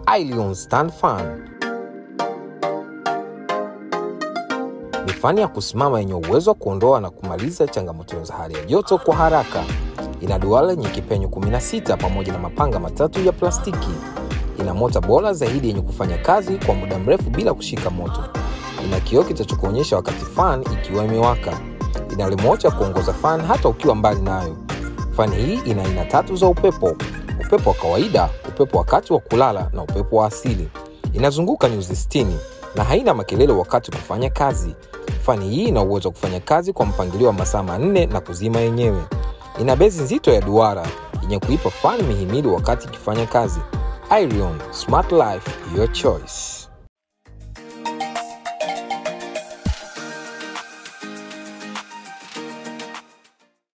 Ilion Stand Fan ni fani ya kusimama yenye uwezo wa kuondoa na kumaliza changamoto za hali ya joto kwa haraka. Ina duara yenye kipenyo 16 pamoja na mapanga matatu ya plastiki. Ina mota bora zaidi yenye kufanya kazi kwa muda mrefu bila kushika moto. Ina kioo kitachokuonyesha wakati fan ikiwa imewaka. Ina remote ya kuongoza fan hata ukiwa mbali nayo. Fani hii ina aina tatu za upepo: upepo wa kawaida, upepo wakati wa kulala na upepo wa asili. Inazunguka nyuzi 60 na haina makelele wakati kufanya kazi. Fani hii ina uwezo wa kufanya kazi kwa mpangilio wa masaa manne na kuzima yenyewe. Ina bezi nzito ya duara yenye kuipa fani mihimili wakati ikifanya kazi. Irion Smart Life, your choice.